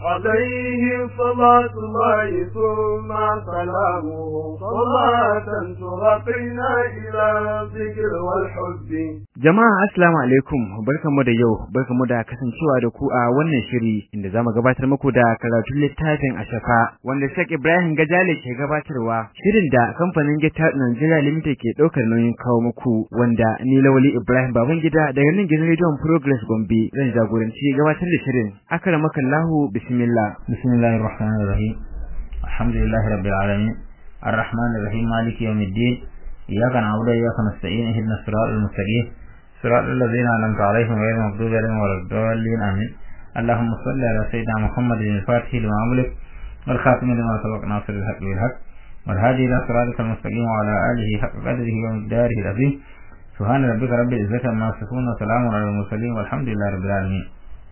عليه صلاة الله ثم سلامه صلاة ترقينا إلى الذكر والحب Jama'a assalamu alaikum barkanmu da yau barkanmu da kasancewa da ku a wannan shiri inda zamu gabatar muku da karatun littafin Ashafa wanda Sheikh Ibrahim Gajale ke gabatarwa shirin da kamfanin Gita Nigeria Limited ke daukar nauyin kawo muku wanda ni Lawali Ibrahim Babangida daga nan gidan Radio Progress Gombe zan jagoranci gabatar da shirin akramakallahu bismillah bismillahir rahmanir rahim alhamdulillahi rabbil alamin arrahmanir rahim maliki yawmiddin iyyaka na'budu wa iyyaka nasta'in ihdinas siratal mustaqim صراط الذين أنعمت عليهم غير المغضوب عليهم ولا الضالين آمين اللهم صل على سيدنا محمد الفاتح لما أملك والخاتم لما سبق ناصر الحق بالحق والهادي إلى صراطك المستقيم وعلى آله حق قدره ومقداره العظيم سبحان ربك رب العزة عما يصفون وسلام على المرسلين والحمد لله رب العالمين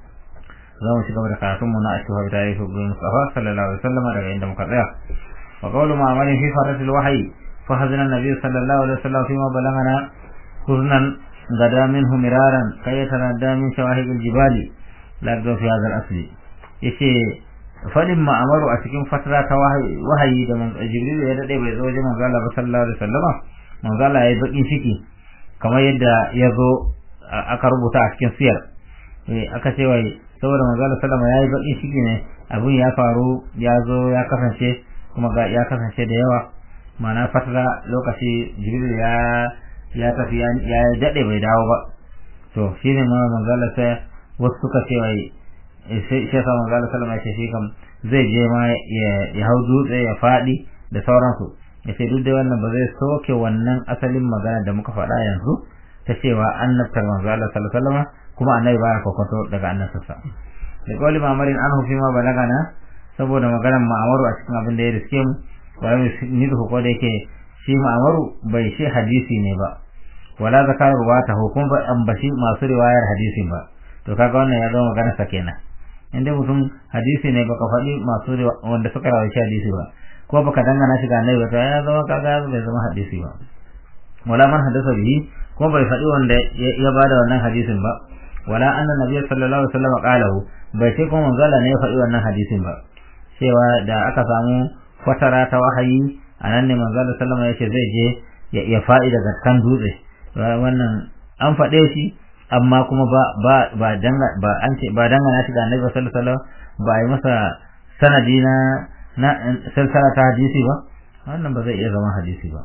za mu ci gaba da karatunmu na ashuha bi tarihi ibn Mustafa sallallahu alaihi wasallam daga inda muka tsaya wa qawlu ma'amarin fi faratil wahyi fa hazina nabiy sallallahu alaihi wasallam fi ma balagana huznan غدا منه مرارا كي يتنادى من شواهق الجبال لا في هذا الأصل yace fadin ma'amaru a cikin fatara ta wahayi da jibril ya dade bai zo wajen manzo Allah sallallahu alaihi wasallama manzo Allah ya bakin ciki kamar yadda ya zo aka rubuta a cikin siyar eh aka ce wai saboda manzo Allah sallama yayi bakin ciki ne abun ya faru ya zo ya kasance kuma ga ya kasance da yawa ma'ana fatara lokaci jibril ya ya tafi ya daɗe bai dawo ba to shi ne ma manzala sai wasu suka ce wai sai shi yasa manzala sallama ya ce shi kam zai je ma ya hau dutse ya faɗi da sauransu ya ce duk da wannan ba zai soke wannan asalin magana da muka faɗa yanzu ta cewa annabtar manzala sallama kuma annabi baya kokonto daga annabtarsa da kawai mamarin an hufi ma balagana saboda maganar ma'amaru a cikin abin da ya riske mu wani ni da ko da yake shi ma'amaru bai shi hadisi ne ba wala zakar ruwata hukum ba ambashi masu riwayar hadisin ba to kaga wannan ya zama magana sa kenan inda mutum hadisi ne baka faɗi masu wanda suka rawaita hadisi ba ko baka dangana shi ga annabi ba to ya zama kaga bai zama hadisi ba wala man hadasa bihi ko bai faɗi wanda ya bada wannan hadisin ba wala anna nabiy sallallahu alaihi wasallam qalahu bai ce kuma manzala ne ya faɗi wannan hadisin ba cewa da aka samu fatara ta wahayi anan ne manzala sallama ya ce zai je ya faɗi daga kan dutse wannan an faɗe shi amma kuma ba ba ba danga ba an ce ba dangana shi da Annabi sallallahu alaihi wasallam ba yi masa sanadi na na salsala ta hadisi ba wannan ba zai iya zama hadisi ba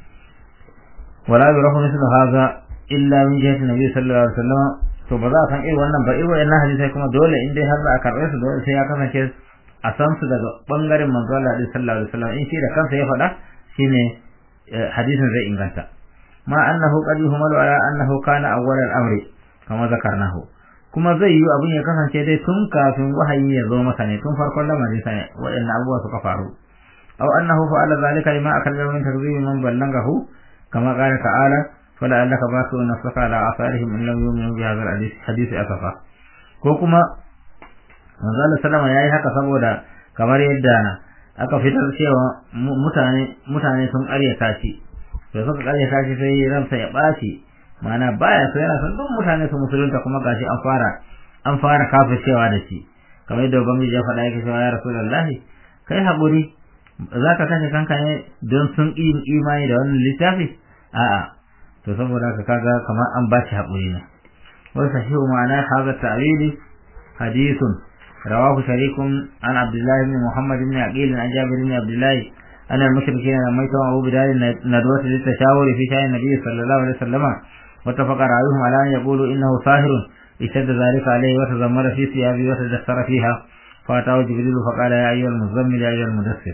wala yurahu mithlu hadha illa min jihati Nabi sallallahu alaihi wasallam to ba za a san irin wannan ba irin wannan hadisi kuma dole in dai har za a karɓe su dole sai ya kasance a san su daga bangaren manzo Allah sallallahu alaihi wasallam in shi da kansa ya faɗa shine hadisin zai inganta ma annahu qad yuhmalu ala annahu kana awwal al-amri kama zakarnahu kuma zai yi abin ya kasance dai tun kafin wahayi ya zo masa ne tun farkon lamarin sa ne waɗannan abubuwa suka faru aw annahu fa'ala zalika lima akalla min takzibi man ballagahu kama qala ta'ala fala allaka basu nafsaka ala asarihim in lam yu'minu bi hadha al-hadith asafa ko kuma manzo Allah sallama yayi haka saboda kamar yadda aka fitar cewa mutane mutane sun ƙaryata shi da suka ƙaryata shi sai ransa ya ɓaci ma'ana baya so yana son duk mutane su musulunta kuma gashi an fara an fara kafircewa da shi kamar yadda ubangiji ya faɗa yake cewa ya rasulullahi kai haƙuri za ka kashe kanka ne don sun ƙi imani da wannan littafi a'a to saboda haka kaga kamar an ba shi haƙuri ne wasu sahihu ma'ana hadha ta'wili hadithun رواه شريك عن عبد الله بن محمد بن عقيل عن جابر بن عبد الله أن المشركين لما يتوعوا بدار الندوة للتشاور في شأن النبي صلى الله عليه وسلم واتفق رأيهم على أن يقولوا إنه ساهر اشتد ذلك عليه وتزمر في ثيابه وتدثر فيها فأتاه جبريل فقال يا أيها المزمل يا أيها المدثر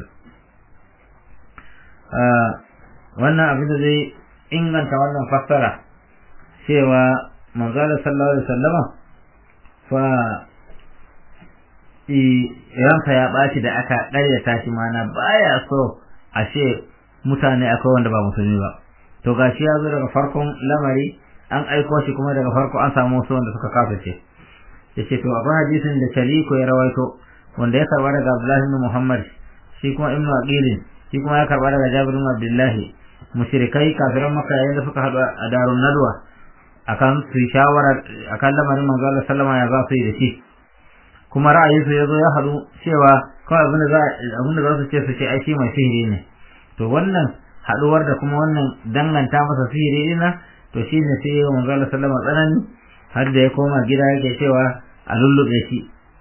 wannan abin da zai inganta wannan fassara cewa manzala sallallahu alaihi wasallama fa ranka ya ɓaci da aka ƙaryata shi mana baya so a ce mutane akwai wanda ba musulmi ba to gashi ya zo daga farkon lamari an aiko shi kuma daga farko an samu wasu wanda suka kafirce yace to akwai hadisin da Shaliko ya rawaito wanda ya karba daga Abdullah ibn Muhammad shi kuma Ibn Aqil shi kuma ya karba daga Jabir ibn Abdullah mushrikai kafiran Makka yayin da suka haɗu a Darun Nadwa akan su shawara akan lamarin manzo Allah sallama ya za su yi da shi kuma ra'ayinsu ya zo ya haɗu cewa kawai abin da za abin da za su ce su ce ai shi mai sihiri ne to wannan haɗuwar da kuma wannan danganta masa sihiri ɗina to shi ne sai yawan manzo Allah sallama tsanani har da ya koma gida yake cewa a lullube shi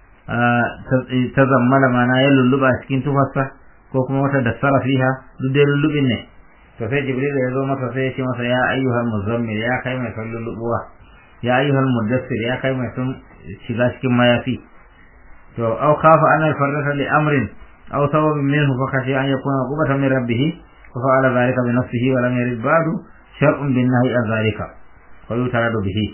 ta zammala mana ya lulluba cikin tufarsa ko kuma wata da fiha duk dai lullubin ne to sai jibril ya zo masa sai ya ce masa ya ayyuhal muzammil ya kai mai son lullubuwa ya ayyuhal mudassir ya kai mai son shiga cikin mayafi to aw khafa an al-farrata li amrin aw sababin minhu fa kashi an yakuna qubatan min rabbih fa fa'ala dhalika bi nafsihi wa lam yarid ba'du shar'un bin nahyi an dhalika fa yutaradu bihi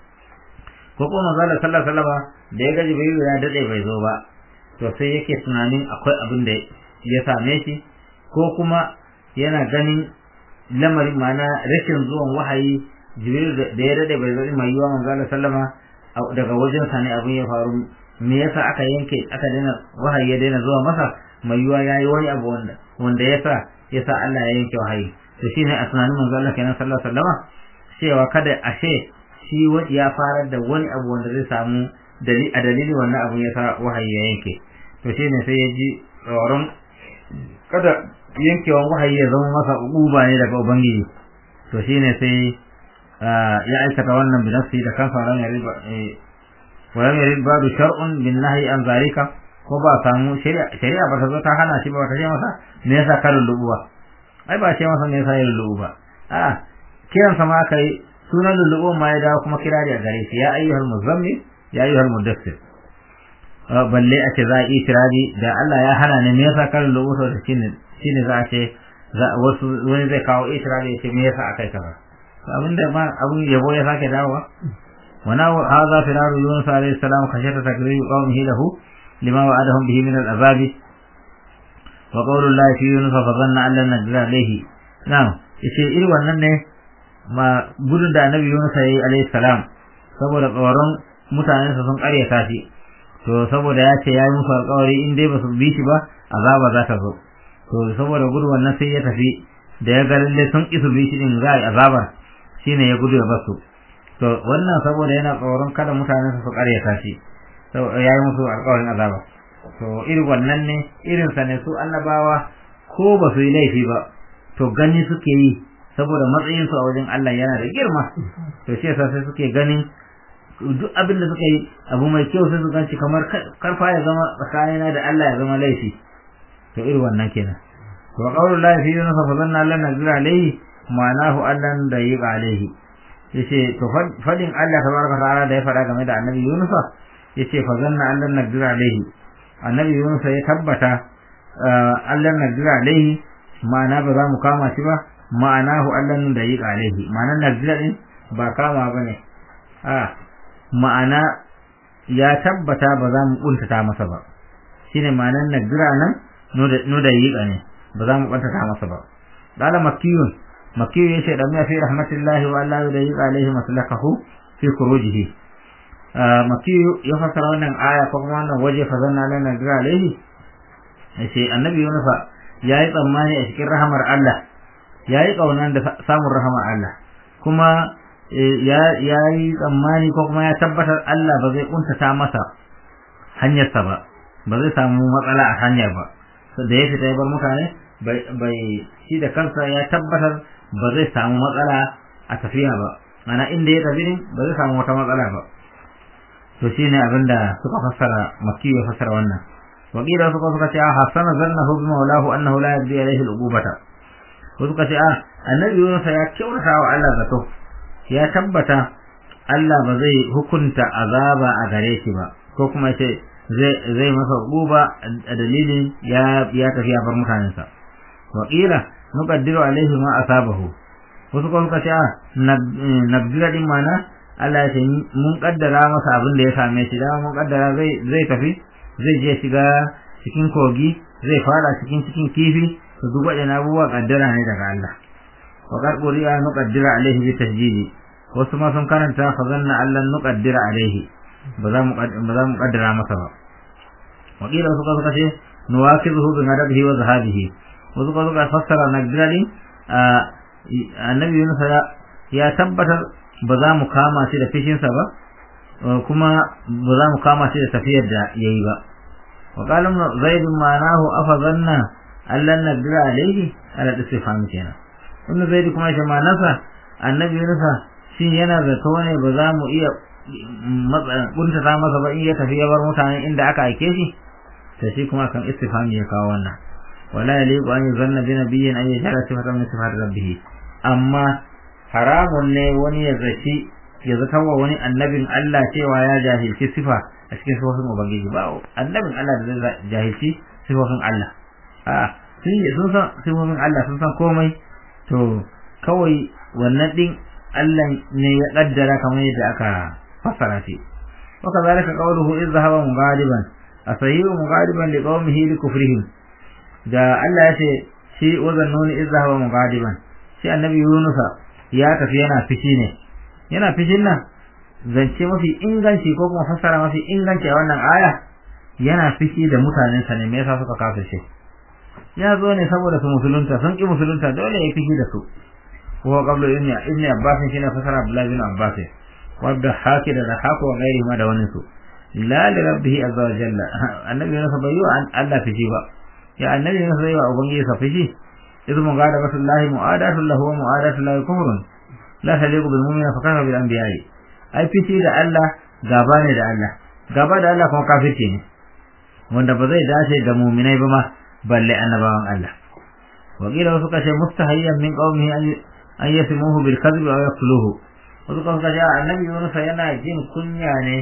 ko kuma manzo sallallahu alaihi wasallam da ya ga jibril ya dade bai zo ba to sai yake tunanin akwai abin da ya same shi ko kuma yana ganin lamarin mana rashin zuwan wahayi jibril da ya dade bai zo mai yiwa manzo sallama daga wajen sa ne abin ya faru me yasa aka yanke aka daina wahayi ya daina zuwa masa mai yiwa yayi wani abu wanda wanda yasa yasa Allah ya yanke wahayi to shine a tunanin manzo Allah kenan sallallahu alaihi wasallama cewa kada ashe shi ya farar da wani abu wanda zai samu a dalilin wannan abu ya sa wahayi ya yanke to shine sai ya ji tsoron kada yankewan wahayi ya zama masa uba ne daga ubangiji to shine sai ya aikata wannan bi nafsi da kansa ran ya riba wa lam yarid ba'du shar'un bin nahyi an zalika ko ba samu shari'a shari'a ba ta zo ta hana shi ba ta ce masa me yasa ka lullubuwa ai ba ce masa me yasa ya lullubu ba a kiran sa ma kai sunan lullubu ma ya dawo kuma kirari a gare shi ya ayyuhal muzammil ya ayyuhal mudassir balle a ce za a yi tirari da Allah ya hana ne me yasa ka lullubu to da shine shine za a ce wasu wani zai kawo itirari ya ce me yasa akai kaza abinda ma abun yabo ya sake dawowa wana hadha firaru yunus alayhi salam khashata takrir qawmihi lahu lima wa'adahum bihi min al-azab wa qawlu allah fi yunus fa dhanna an lan nadra alayhi na'am yace irin wannan ne ma gudun da annabi yunus alayhi salam saboda tsoron mutanen sa sun karyata shi to saboda ya ce yayi musu alƙawari in dai ba su bi shi ba azaba za ta zo to saboda gudu wannan sai ya tafi da ya ga lalle sun isu bi shi din za a yi azaba shine ya gudu ya basu to wannan saboda yana tsoron kada mutane su karyata shi to ya yi musu alƙawarin azaba to irin wannan ne irin sa ne su annabawa ko ba su yi laifi ba to gani suke yi saboda matsayin su a wajen Allah yana da girma to shi yasa sai suke ganin duk abin da suka yi abu mai kyau sai su ganci kamar karfa ya zama tsakanina da Allah ya zama laifi to irin wannan kenan wa qawlu la fi yunus fa zanna Allah nazira alayhi ma'anahu Allah da yi alayhi yace to fadin Allah tabaraka ta'ala da ya fada game da annabi Yunus yace fa zanna Allah nazira alayhi annabi Yunus ya tabbata Allah nazira alayhi ma'ana ba za mu kama shi ba ma'anahu Allah da yi alayhi ma'anar nazira din ba kama bane a ma'ana ya tabbata ba za mu kuntata masa ba shine ma'anar nazira nan no da yi ne ba za mu kuntata masa ba dala makiyun makiyu yace da mai fi rahmatillahi wa Allah da yi alaihi maslakahu fi khurujihi makiyu ya fasara wannan aya ko kuma wannan waje fa zanna lana da alaihi yace annabi Yunus yayi tsammani a cikin rahamar Allah yayi kaunan da samun rahamar Allah kuma ya yayi tsammani ko kuma ya tabbatar Allah ba zai kuntata masa hanyarsa ba ba zai samu matsala a hanyar ba da ya fita ya bar mutane bai shi da kansa ya tabbatar ba zai samu matsala a tafiya ba mana inda ya tafi din ba zai samu wata matsala ba to shine abin da suka fassara makki ya fassara wannan wakila suka suka ce hasana zannahu bi maulahu annahu la yabdi alayhi al-uqubata ko suka ce ah annabi Yunus ya kyautata wa Allah zato ya tabbata Allah ba zai hukunta azaba a gare shi ba ko kuma ce zai zai masa uquba a dalilin ya ya tafi ya bar mutanensa wakila nuqaddiru alaihi ma asabahu wasu kuma suka ce a nabdira din mana Allah ya ce mun kaddara masa abin da ya same shi da mun kaddara zai zai tafi zai je shiga cikin kogi zai fara cikin cikin kifi to duk waɗannan abubuwa kaddara ne daga Allah wa qad quriya nuqaddira alaihi bi tasjidi wasu ma sun karanta fa zanna Allah nuqaddira alaihi ba za mu ba za mu kaddara masa ba wakila suka suka ce nuwakizuhu bi madabihi wa zahabihi wasu kuma suka fassara nagdari annabi Yunus ya tabbatar ba za mu kama shi da fishinsa ba kuma ba za mu kama shi da tafiyar da yayi ba wa qala zaid ma'anahu afazanna allan nadra alayhi ala istifham kenan ibn zaid kuma shi ma'anarsa annabi Yunus shin yana zato ne ba za mu iya kuntata masa ba in ya tafi ya bar mutane inda aka aike shi to shi kuma kan istifham ya kawo wannan wala yaliqu an yuzanna bi nabiyyin an yajara sifatan min sifati rabbih amma haramun ne wani ya zaci ya zata wa wani annabin Allah cewa ya jahilci sifa a cikin sifofin ubangiji ba annabin Allah da zai jahilci sifofin Allah a sun sun san sifofin Allah sun san komai to kawai wannan din Allah ne ya kaddara kamar yadda aka fassara shi wa kadhalika qawluhu idh dhahaba mughadiban asayiru mughadiban li qaumihi li kufrihim da Allah ya ce shi wazannuni idh dhahaba mughadiban shi annabi Yunus ya tafi yana fishi ne yana fishin nan zance mafi inganci ko kuma fassara mafi inganci a wannan aya yana fishi da mutanensa ne me yasa suka kafirce ya zo ne saboda su musulunta sun ki musulunta dole ya fishi da su wa qablu ibn ibn abbas shine fasara abdullah bin abbas wa da haki da da hako wa gairi ma da wani su la li rabbihi azza wa jalla annabi ne sabayu an Allah fishi ba ya annabi ne sabayu wa ubangiji sa fishi idan mun ga da rasulullahi mu'adatu lahu wa mu'adatu lahu kufrun la taliqu bil mu'mina fa kafa bil anbiya'i ai fishi da Allah gaba ne da Allah gaba da Allah kuma kafirci ne wanda ba zai dace da mu'minai ba ma balle annabawan Allah wakila wasu kashe mustahayyan min qaumihi an yasmuhu bil kadhib aw yaqtuluhu wasu kan kashe annabi Yunus yana jin kunya ne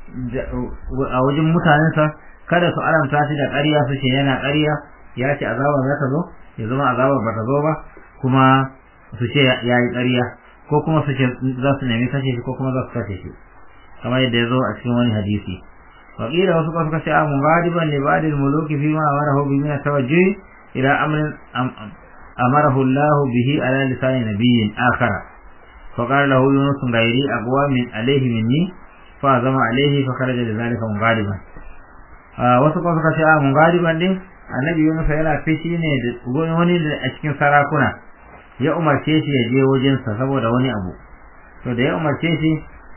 a wajen mutanensa kada su alamta shi da ƙarya su ce yana ƙarya ya ce azaba za ta zo ya zama azaba ba ta zo ba kuma su ce ya yi ƙarya ko kuma su ce za su nemi kashe shi ko kuma za su kashe shi kamar yadda ya zo a cikin wani hadisi وقيل وسوف كشاء مغاضبا لبعض الملوك فيما أمره به من التوجه إلى أمر أمره الله به على لسان نبي آخر فقال له يونس غيري أقوى من عليه مني فأزم عليه فخرج لذلك مغاضبا wasu kuma suka ce a mugadiban din annabi Yunus yana fishi ne da wani a cikin sarakuna ya umarce shi ya je wajensa saboda wani abu to da ya umarce shi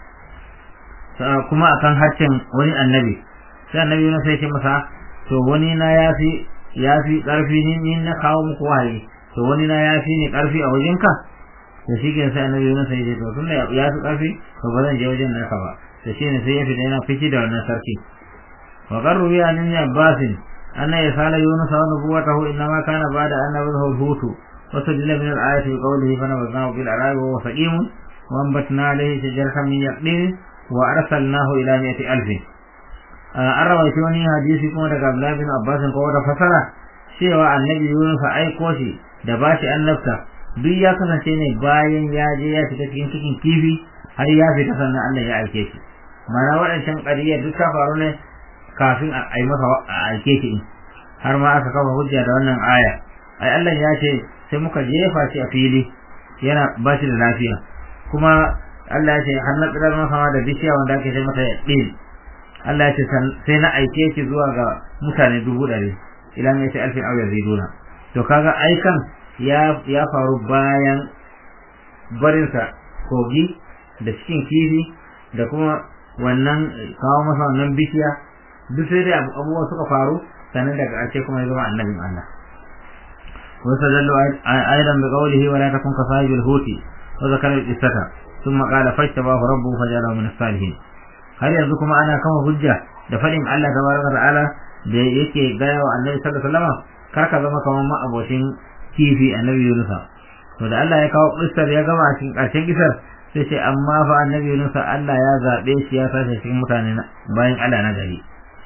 kuma akan haccin wani annabi sai annabi Yunus sai ce masa to wani na yafi yafi karfi ni ni na kawo muku wahayi to wani na yafi ni karfi a wajenka to shi ke sai annabi Yunus sai ce to tunda ya fi karfi to ba zan je wajen naka ba to shi ne sai ya fita yana fici da wannan sarki wa qarru ya an ibn Abbas anna yasala Yunus wa nubuwatahu inma kana ba'da an nabahu hutu wa sadilla min al-ayati bi qawlihi fa nabadnahu bil arabi wa saqim wa anbatna alayhi shajaratan min yaqdin wa arsalnahu ila mi'ati alf an rawaito wani hadisi kuma daga Abdullah bin Abbas ko wata fasara cewa annabi Yunus aiko shi da bashi annabta duk ya kasance ne bayan ya je ya shiga cikin cikin kifi har ya fita sannan Allah ya aike shi mana waɗancan ƙariyar duk ta faru ne kafin a yi masa a aike shi har ma aka kafa hujja da wannan aya ai Allah ya ce sai muka jefa shi a fili yana ba shi da lafiya kuma Allah ya ce har na tsirar masa da bishiya wanda ake ce mata ɗin Allah ya ce sai na aike shi zuwa ga mutane dubu ɗari ila mai ce alfin auyar ziduna to kaga aikan ya ya faru bayan barinsa kogi da cikin kifi da kuma wannan kawo masa wannan bishiya duk sai dai abubuwa suka faru sannan daga ƙarshe kuma ya zama annabin Allah واستدلوا أيضا بقوله ولا تكن كصاحب الهوت وذكر القصة ثم قال فاجتباه ربه فجعله من الصالحين har yanzu kuma ana kama hujja da faɗin Allah tabaraka ta'ala da yake gaya wa Annabi sallallahu alaihi wasallam kar ka zama kamar ma'abocin kifi Annabi Yunus to da Allah ya kawo kissar ya gama cikin ƙarshen kissar sai ce amma fa Annabi Yunus Allah ya zabe shi ya sace cikin mutane bayan Allah na gari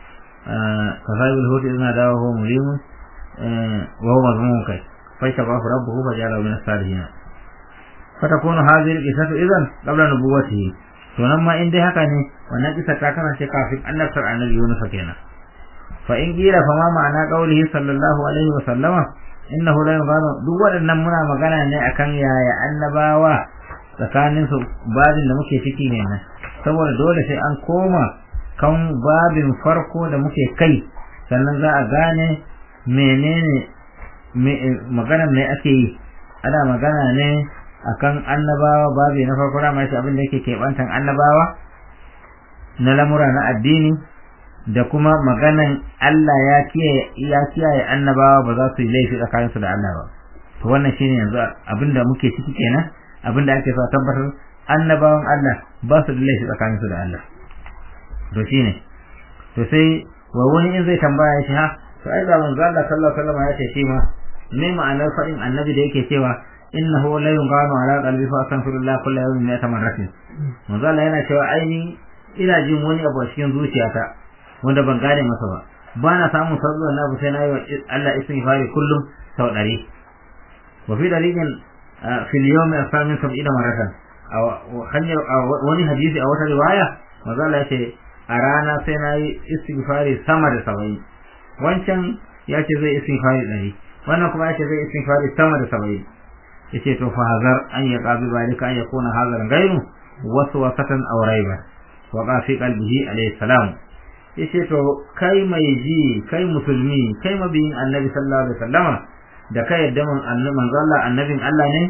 kasabul hut idna dawo mulimun wa huwa mazmun kai fa shabahu rabbuhu fa ja'ala min as-salihin فتكون هذه القصة إذن قبل نبوته to nan ma in dai haka ne wannan kisa ta kasance kafin annabtar annabi Yunus kenan fa in kila fa ma ma'ana qaulihi sallallahu alaihi wa sallama innahu la yughadu duk waɗannan muna magana ne akan yaya annabawa tsakanin su babin da muke ciki ne nan saboda dole sai an koma kan babin farko da muke kai sannan za a gane menene magana me ake yi ana magana ne akan annabawa babi na farko da mai abin da yake kebantan annabawa na lamura na addini da kuma maganan Allah ya kiyaye ya kiyaye annabawa ba za su yi laifi tsakaninsu da Allah ba to wannan shine yanzu abinda muke ciki kenan abinda ake so tabbatar annabawan Allah ba su da laifi tsakaninsu da Allah to shine to sai wa wani in zai tambaya shi ha to ai ga manzo Allah sallallahu alaihi wasallam ya ce shi ma me ma'anar fadin annabi da yake cewa innahu la yunqanu ala qalbi fa astaghfirullah kullu yawmin mi'ata marratin manzo Allah yana cewa aini ina jin wani abu a cikin zuciyata wanda ban gane masa ba ba na samun sabon na bu sai na yi wa Allah istighfari kullum sau ɗari wa fi dalilin fil yawmi asamin sab'ina maratan hanyar wani hadisi a wata riwaya manzo Allah ya ce a rana sai na yi istighfari sama da saba'in wancan ya ce zai istighfari ɗari wannan kuma ya ce zai istighfari sama da saba'in ya ce to fa hazar an ya ƙabi balika an ya kona hazarin gairu wasu wasatan aw raiba wa qa fi qalbihi alayhi salam ya ce to kai mai ji kai musulmi kai mabiyin annabi sallallahu alaihi wasallama da kai yadda man annabi manzo Allah annabin Allah ne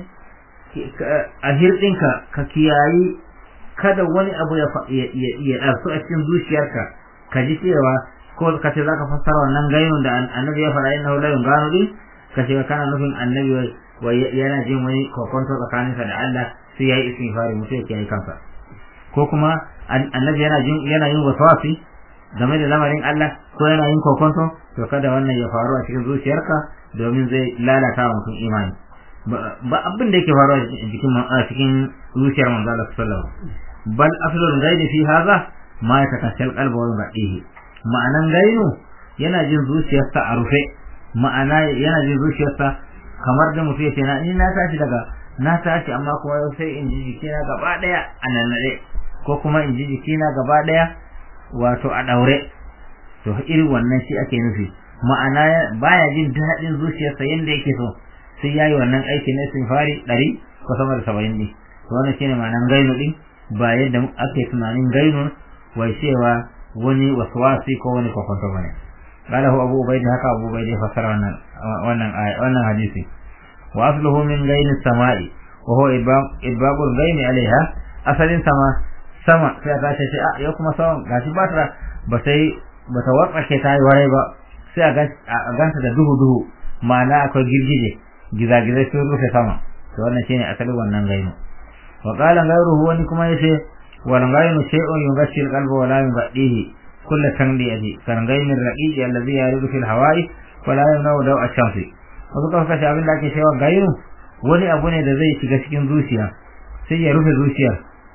a hirɗinka ka kiyayi kada wani abu ya ya ɗarsu a cikin zuciyarka ka ji cewa ko ka ce zaka fassara wannan gayon da annabi ya fara innahu la yunganu din ka ce kana nufin annabi wa yana jin wani kokonto tsakaninsa da Allah sai yayi istighfari mutum ya yi kansa ko kuma annabi yana jin yana yin waswasi game da lamarin Allah ko yana yin kokonto to kada wannan ya faru a cikin zuciyarka domin zai lalata wa mutum imani ba abin da yake faruwa cikin a cikin zuciyar manzo Allah sallallahu alaihi wasallam bal aslul ghaib fi hadha ma yatakashal qalbu wa yadihi ma'anan gainu yana jin zuciyarsa a rufe ma'ana yana jin zuciyarsa kamar da mutum ya ce na ni na tashi daga na tashi amma kuma sai in ji jikina gaba daya a nanade ko kuma in ji jikina gaba daya wato a daure to irin wannan shi ake nufi ma'ana baya jin daɗin zuciyarsa yanda yake so sai yayi wannan aiki na fari ɗari ko sama da saba'in ne to wannan shine ma'anan gainu din ba yadda ake tunanin gainu wai cewa wani waswasi ko wani kokonto bane قاله أبو عبيد هكا أبو عبيد فسر wannan hadisi وأصله من غين السماء وهو إباب الغين عليها أصل سما sama sai ta ce a yau kuma sawan gashi ba ta ba sai ba ta wartsake ta yi warai ba sai a ganta da duhu duhu ma'ana akwai girgije gizagizai sun rufe sama to wannan shine asalin wannan gainu wa qala ghayruhu wani kuma yace wal gainu shay'un yughashil qalba wa la yughaddihi kull tanbiyati kan gainin raqiqi alladhi yaridu fil hawa'i wa la yamna'u daw ash-shamsi wasu kuma kace abin da ake cewa gainu wani abu ne da zai shiga cikin zuciya sai ya rufe zuciyar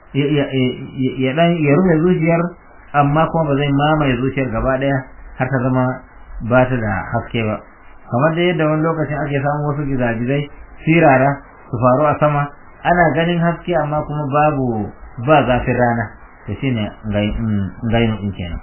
ya dan ya rufe zuciyar amma kuma ba zai mamaye zuciyar gaba daya har ta zama ba ta da haske ba kamar da yadda wani lokacin ake samun wasu gizagizai sirara su faru a sama ana ganin haske amma kuma babu ba zafin rana to shine gainu din kenan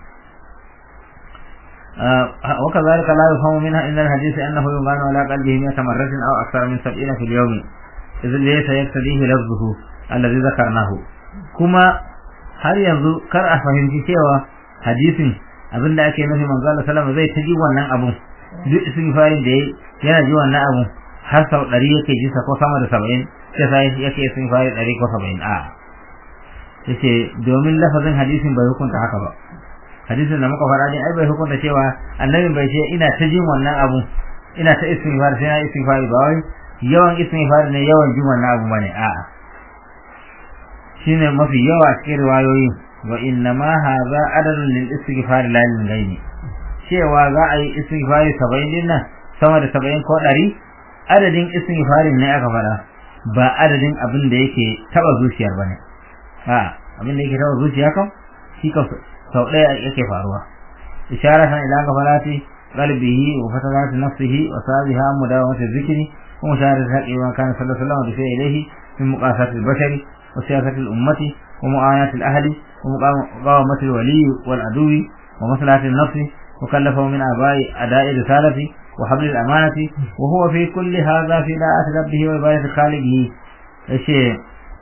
وكذلك لا يفهم منها إن الحديث أنه يغان على قلبه مئة مرة أو أكثر من سبعين في اليوم إذ ليس يقتديه لفظه الذي ذكرناه kuma har yanzu kar a fahimci cewa hadisin abin da ake nufi manzo Allah sallama zai ta ji wannan abun duk istighfarin da yayi yana ji wannan abun har sau ɗari yake ji ko sama da saba'in sai sai yake istighfari ɗari ko saba'in a yace domin lafazin hadisin bai hukunta haka ba hadisin da muka fara ne ai bai hukunta cewa annabin bai ce ina ta jin wannan abun ina ta istighfar sai na istighfari ba wai yawan istighfar ne yawan jin wannan abu bane a'a shine mafi yawa cikin riwayoyi wa inna ma hadha adadun lil istighfar la lil ghaini cewa za a yi istighfari 70 din nan sama da 70 ko 100 adadin istighfarin ne aka fara ba adadin abin da yake taba zuciyar bane a abin da yake taba zuciya kan shi kan sau daya yake faruwa isharatan ila gafalati qalbihi wa fatarati nafsihi wa sabiha mudawamati dhikri wa musharati haqqi wa kana sallallahu alaihi wa sallam ilayhi min muqasati al-bashari وسياسة الأمة ومعاناة الأهل ومقاومة الولي والعدو ومصلحة النفس وكلفه من آباء أداء الرسالة وحبل الأمانة وهو في كل هذا في داعة ربه وعبادة خالقه الشيء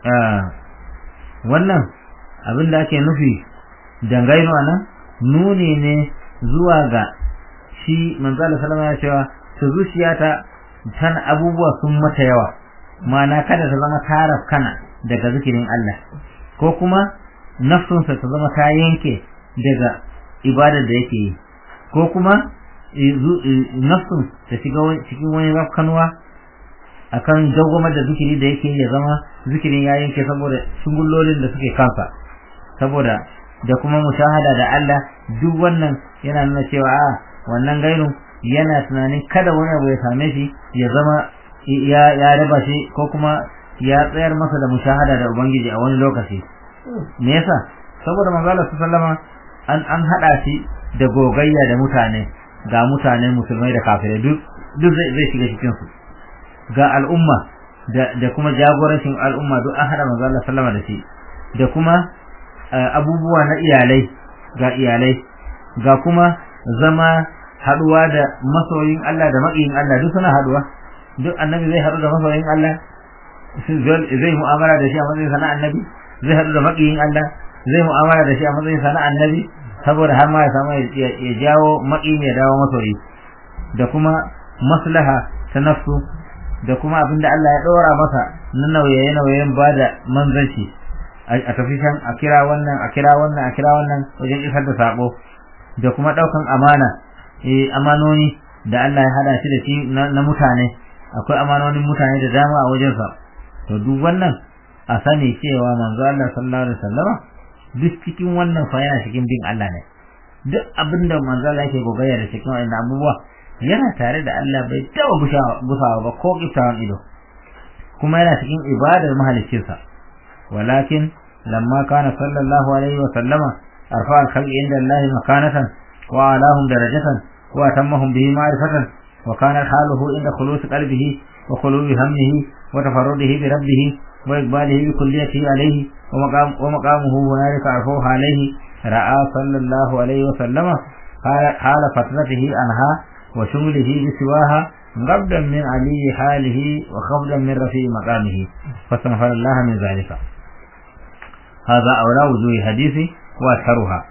wannan abin da ake nufi dangaino nan nuni ne zuwa ga shi manzo Allah sallama ya cewa su zuciyata tan abubuwa sun mata yawa ma'ana kada ta zama taraf kana daga zikirin Allah ko kuma nafsunsa ta zama ta yanke daga ibadar da yake yi ko kuma nafsun ta shiga cikin wani rafkanuwa akan dawwamar da zikiri da yake ya zama zikirin ya yanke saboda shingullolin da suke kansa saboda da kuma mushahada da Allah duk wannan yana nuna cewa a wannan gairun yana tunanin kada wani abu ya same shi ya zama ya ya raba shi ko kuma ya tsayar masa da mushahada da ubangiji a wani lokaci me yasa saboda manzo Allah sallama an an hada shi da gogayya da mutane ga mutane musulmai da kafirai duk duk zai zai shiga cikin su ga al'umma da da kuma jagorancin al'umma duk an hada manzo Allah sallama da shi da kuma abubuwa na iyalai ga iyalai ga kuma zama haduwa da masoyin Allah da maƙiyin Allah duk suna haduwa duk annabi zai haɗu da masoyin Allah zai mu'amala da shi a matsayin sana annabi zai haɗu da maƙiyin Allah zai mu'amala da shi a matsayin sana annabi saboda har ma ya samu ya jawo maƙi ya dawo masoyi da kuma maslaha ta nafsu da kuma abinda Allah ya ɗora masa na nauye nauyen ba da manzanci a tafi can a kira wannan a kira wannan a kira wannan wajen isar da sabo da kuma ɗaukan amana eh amanoni da Allah ya hada shi da shi na mutane akwai amanonin mutane da dama a wajensa to duk wannan a sani cewa manzo Allah sallallahu alaihi wasallama duk cikin wannan fa yana cikin bin Allah ne duk abinda manzo Allah yake gogaya da cikin wannan abubuwa yana tare da Allah bai taba busawa ba ko kiftawan ido kuma yana cikin ibadar mahaliccinsa walakin lamma kana sallallahu alaihi wasallama arfa al-khalqi inda Allah makanatan wa alahum darajatan wa atammahum bihi ma'rifatan وكان حاله عند خلوص قلبه وخلو همه وتفرده بربه وإقباله بكليته عليه ومقام ومقامه هنالك عرفوه عليه رأى صلى الله عليه وسلم حال فترته عنها وشغله بسواها غبدا من علي حاله وخفضا من رفيع مقامه فاستغفر الله من ذلك هذا أولى وجوه حديث وأشهرها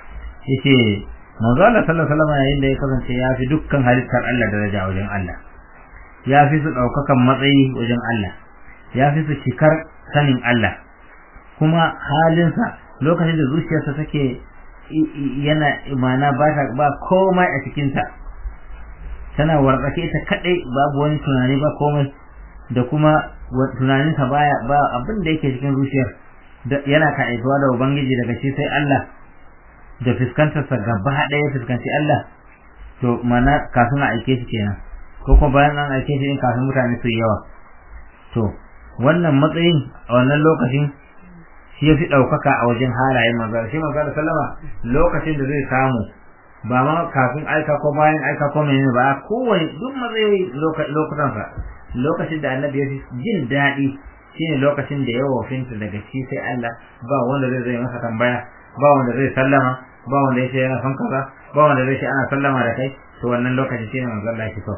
يشي manzo Allah sallallahu alaihi wasallam yayin da ya kasance ya fi dukkan halittar Allah daraja wajen Allah ya fi su daukakan matsayi wajen Allah ya fi su cikar sanin Allah kuma halinsa lokacin da zuciyarsa take yana imana ba ta ba komai a cikinta tana wartsake ta kadai babu wani tunani ba komai da kuma tunaninsa baya ba abin da yake cikin zuciyar yana kaɗaituwa da ubangiji daga shi sai Allah da fuskantarsa gaba ɗaya fuskanci Allah to mana kafin a aike shi kenan ko kuma bayan an aike shi in kafin mutane su yawa to wannan matsayin a wannan lokacin shi ya fi ɗaukaka a wajen halayen manzo shi manzo da sallama lokacin da zai samu ba ma kafin aika ko bayan aika ko menene ba kowane duk matsayi lokutansa lokacin da annabi ya fi jin daɗi shine lokacin da ya wofinta daga shi sai Allah ba wanda zai zai masa tambaya ba wanda zai sallama ba wanda ya ce yana son kaza ba wanda zai ce ana sallama da kai to wannan lokaci shine manzo Allah ya fi so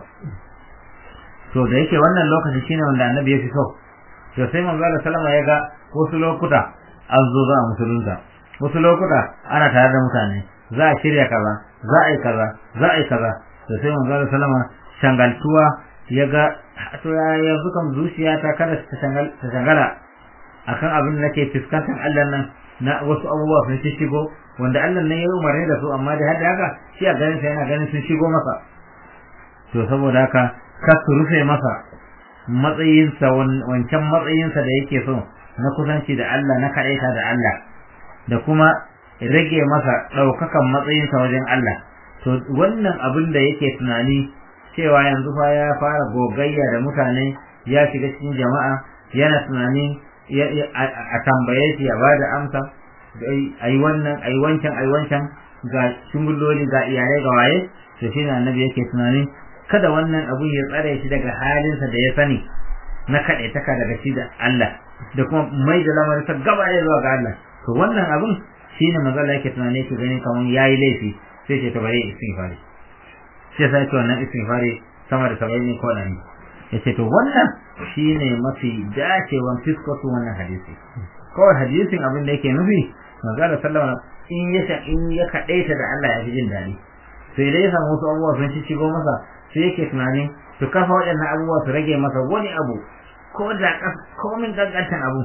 to da yake wannan lokaci shine wanda annabi ya fi so to sai manzo Allah sallama ya ga wasu lokuta an zo za a musulunta wasu lokuta ana tare da mutane za a shirya kaza za a yi kaza za a yi kaza to sai manzo Allah sallama shangaltuwa ya ga to ya yanzu kam zuciya ta kada ta shangala akan abin da nake fuskantar Allah nan na wasu abubuwa sun shigo wanda Allah ne ya umarni da su amma da hada haka shi a ganin sa yana ganin sun shigo masa to saboda haka ka su rufe masa matsayinsa wancan matsayinsa da yake so na kusanci da Allah na kaɗaita da Allah da kuma rage masa ɗaukakan matsayinsa wajen Allah to wannan abin da yake tunani cewa yanzu fa ya fara gogayya da mutane ya shiga cikin jama'a yana tunani a tambaye shi ya bada amsa ayi wannan ayi wancan ayi wancan ga shungulloli ga iyalai ga waye to shi ne annabi yake tunani kada wannan abun ya tsare shi daga halinsa da ya sani na kaɗai taka daga shi da Allah da kuma mai da lamarin sa gaba ɗaya zuwa ga Allah to wannan abun shine manzo Allah yake tunani yake gani kamar yayi laifi sai ce to bare istighfari sai sai ce wannan istighfari sama da saba'in ne ko ɗari yace to wannan shine mafi dacewan fiskotu wannan hadisi kawai hadisin abin da yake nufi manzo Allah sallama in ya in ya kadaita da Allah ya fi jin daɗi sai dai ya samu wasu abubuwa sun ci shigo masa sai yake tunanin to kafa waɗannan abubuwa su rage masa wani abu ko da komin gangantan abu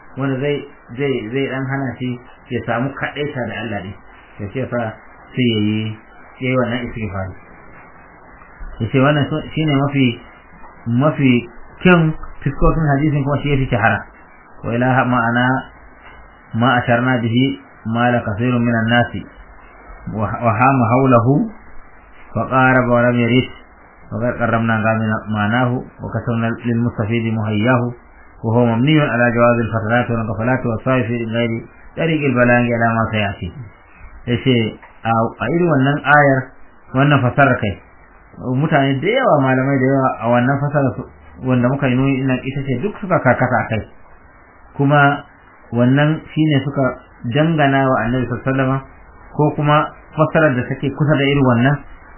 wanda zai zai zai dan hana shi ya samu kadaita da Allah ne ya ce fa sai yayi yayi wannan istighfari yace wannan shine mafi mafi kyan fiskokin hadisin kuma shi yafi shahara wa ilaha ma'ana ma asharna bihi ma la kathirun minan nasi wa hama hawlahu fa qaraba wa lam yarid wa qad qarramna ma'anahu wa kasawna lil mustafid muhayyahu wa huwa mabniyun ala jawaz al fatarat wa qafalat wa sa'i fi ghairi tariq al balang ila ma sayati yace a irin wannan ayar wannan fasara kai mutane da yawa malamai da yawa a wannan fasara wanda muka yi nuni ina ita ce duk suka karkata a kai kuma wannan shine suka dangana wa annabi sallallahu ko kuma fasarar da take kusa da irin wannan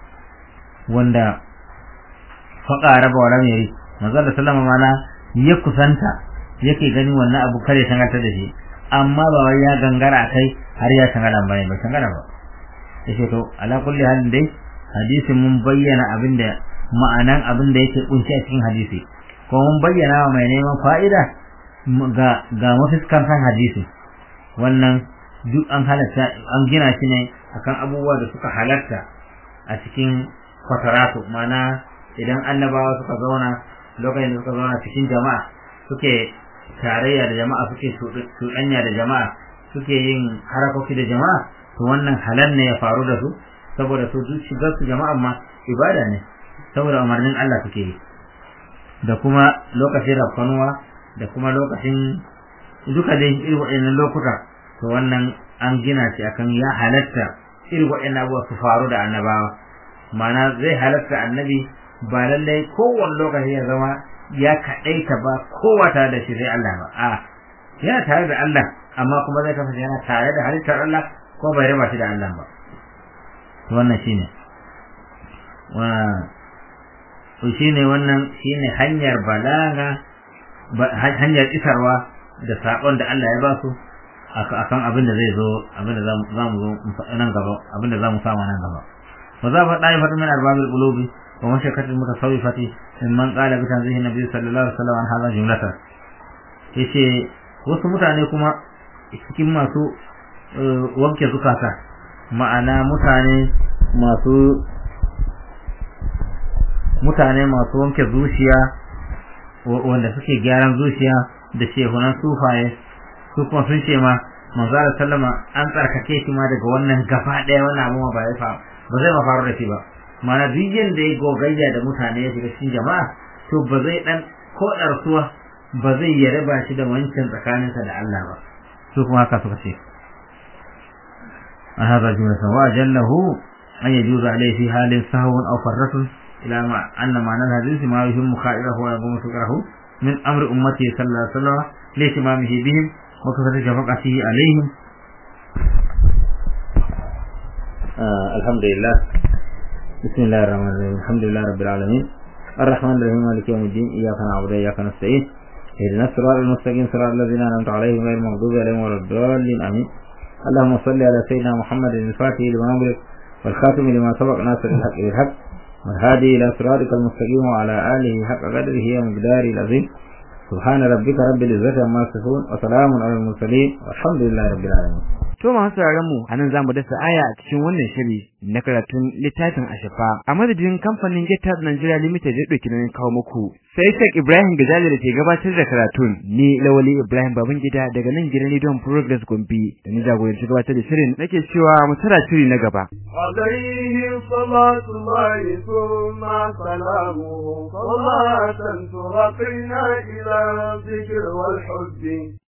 wanda faqa raba wa lam yari manzo da sallama mana ya kusanta yake ganin wannan abu kare tangarta da shi amma ba wai ya gangara kai har ya tangara bane ba tangara ba yace to ala kulli halin dai hadisin mun bayyana abin da ma'anan abin da yake kunshi a cikin hadisi ko mun bayyana wa mai neman fa'ida ga ga mafiskan kan hadisi wannan duk an halatta an gina shi ne akan abubuwa da suka halatta a cikin kwataratu ma'ana idan annabawa suka zauna lokacin da suka zauna cikin jama'a suke tarayya da jama'a suke cuɗanya da jama'a suke yin harakoki da jama'a to wannan halal ne ya faru da su saboda su duk shigar su jama'a ma ibada ne saboda umarnin Allah suke yi da kuma lokacin rafkanuwa da kuma lokacin duka dai irin waɗannan lokuta to wannan an gina shi akan ya halatta irin waɗannan abubuwa su faru da annabawa ma'ana zai halatta annabi ba lallai kowane lokaci ya zama ya kaɗaita ba kowa tare da shi sai Allah ba a yana tare da Allah amma kuma zai kasance yana tare da halittar Allah ko bai raba shi da Allah ba wannan shine wa shine wannan shine hanyar balaga hanyar isarwa da sakon da Allah ya ba su akan abin da zai zo abin da zamu zo nan gaba abin da zamu samu nan gaba wa za fa dai fatu min arbabil qulubi wa mashakatil mutasawwifati mimman qala bi tanzihi nabi sallallahu alaihi wasallam an hada jumlata yace wasu mutane kuma cikin masu wanke zukata ma'ana mutane masu mutane masu wanke zuciya wanda suke gyaran zuciya da shehunan sufaye su kuma sun ce ma manzo Allah sallama an tsarkake shi ma daga wannan gaba daya wannan abu ba ya fa ba zai ma faru da shi ba mana duk yanda ya gogayya da mutane ya shiga cikin jama'a to ba zai dan ko darsuwa ba zai ya raba shi da wancan tsakaninsa da Allah ba su kuma haka suka ce هذا جملة وأجله أن يجوز عليه في حال سهو أو فرة إلى ما أن معنى الحديث ما يهم خائره ويقوم سكره من أمر أمته صلى الله عليه وسلم لاهتمامه بهم وكثرة شفقته عليهم آه الحمد لله بسم الله الرحمن الرحيم الحمد لله رب العالمين الرحمن الرحيم مالك يوم الدين إياك نعبد وإياك نستعين اهدنا الصراط المستقيم صراط الذين أنعمت عليهم غير المغضوب عليهم ولا الضالين آمين اللهم صل على سيدنا محمد الفاتح لما أمرك والخاتم لما سبق ناصر الحق بالحق والهادي إلى صراطك المستقيم وعلى آله حق قدره ومقداره العظيم سبحان ربك رب العزة عما يصفون وسلام على المرسلين والحمد لله رب العالمين To masu sauraron mu anan zamu dasa aya a cikin wannan shiri na karatun littafin Ashafa a madadin kamfanin Getas Nigeria Limited da dauki nan kawo muku sai Sheikh Ibrahim Gazali da ke gabatar da karatun ni Lawali Ibrahim Babangida daga nan gidan Don Progress Gombe da ni jagoranci gabatar da shirin nake cewa mu tara shiri na gaba عليه صلاة الله ثم سلامه صلاة ترقينا إلى الذكر والحب